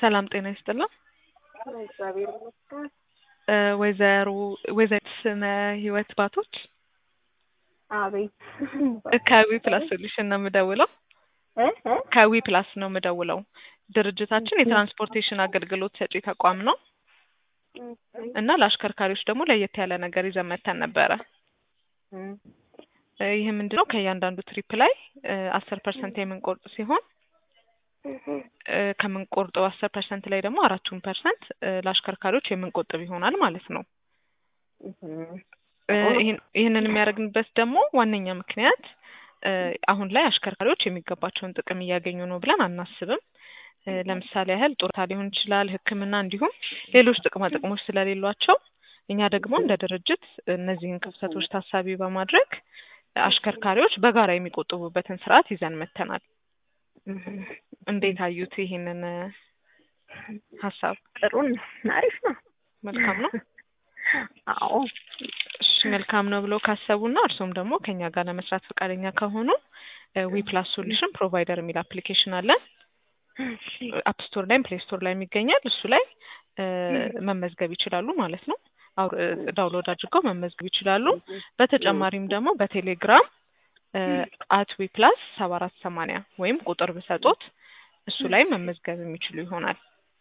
ሰላም ጤና ይስጥልን። እግዚአብሔር ይመስገን። እ ወይዘሮ ወይዘሪት ስነ ህይወት ባቶች አቤት ከዊ ፕላስ ሶሉሽን ነው የምደውለው። እ እ ከዊ ፕላስ ነው የምደውለው። ድርጅታችን የትራንስፖርቴሽን አገልግሎት ሰጪ ተቋም ነው እና ለአሽከርካሪዎች ደግሞ ለየት ያለ ነገር ይዘን መተን ነበረ። እ እ ይህ ምንድን ነው? ከእያንዳንዱ ትሪፕ ላይ አስር ፐርሰንት የምንቆርጥ ሲሆን እ ከምንቆርጠው አስር ፐርሰንት ላይ ደግሞ አራቱን ፐርሰንት ለአሽከርካሪዎች የምንቆጥብ ይሆናል ማለት ነው። እ ይህን- ይህንን የሚያደርግንበት ደግሞ ዋነኛ ምክንያት እ አሁን ላይ አሽከርካሪዎች የሚገባቸውን ጥቅም እያገኙ ነው ብለን አናስብም። እ ለምሳሌ ያህል ጡረታ ሊሆን ይችላል፣ ሕክምና እንዲሁም ሌሎች ጥቅማ ጥቅሞች ስለሌሏቸው እኛ ደግሞ እንደ ድርጅት እነዚህን ክፍተቶች ታሳቢ በማድረግ አሽከርካሪዎች በጋራ የሚቆጥቡበትን ስርዓት ይዘን መተናል። እንዴት አዩት ይሄንን እ ሀሳብ? ጥሩን አሪፍ ነው። መልካም ነው። አዎ እሺ መልካም ነው ብለው ካሰቡና እርሶም ደግሞ ከኛ ጋር ለመስራት ፈቃደኛ ከሆኑ ዊ ፕላስ ሶሉሽን ፕሮቫይደር የሚል አፕሊኬሽን አለን። አፕ ስቶር ላይም ፕሌይ ስቶር ላይ ይገኛል። እሱ ላይ እ መመዝገብ ይችላሉ ማለት ነው። አውር- እ ዳውንሎድ አድርገው መመዝገብ ይችላሉ። በተጨማሪም ደግሞ በቴሌግራም አት ዊ ፕላስ ሰባ አራት ሰማንያ ወይም ቁጥር ብሰጦት እሱ ላይ መመዝገብ የሚችሉ ይሆናል።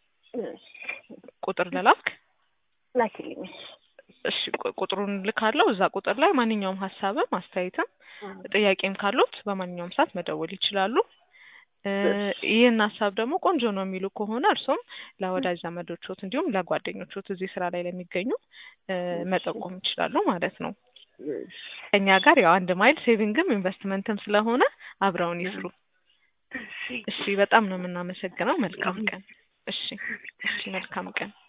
ቁጥር ለላክ ላኪልኝ። እሺ ቁ- ቁጥሩን ልካለው። እዛ ቁጥር ላይ ማንኛውም ሀሳብም አስተያየትም ጥያቄም ካሉት በማንኛውም ሰዓት መደወል ይችላሉ። እ ይህን ሀሳብ ደግሞ ቆንጆ ነው የሚሉ ከሆነ እርሶም ለወዳጅ ዘመዶቾት እንዲሁም ለጓደኞቾት እዚህ ስራ ላይ ለሚገኙ እ መጠቆም ይችላሉ ማለት ነው። ከኛ ጋር ያው አንድ ማይል ሴቪንግም ኢንቨስትመንትም ስለሆነ አብረውን ይስሩ። እሺ በጣም ነው የምናመሰግነው። መልካም ቀን። እሺ እሺ መልካም ቀን።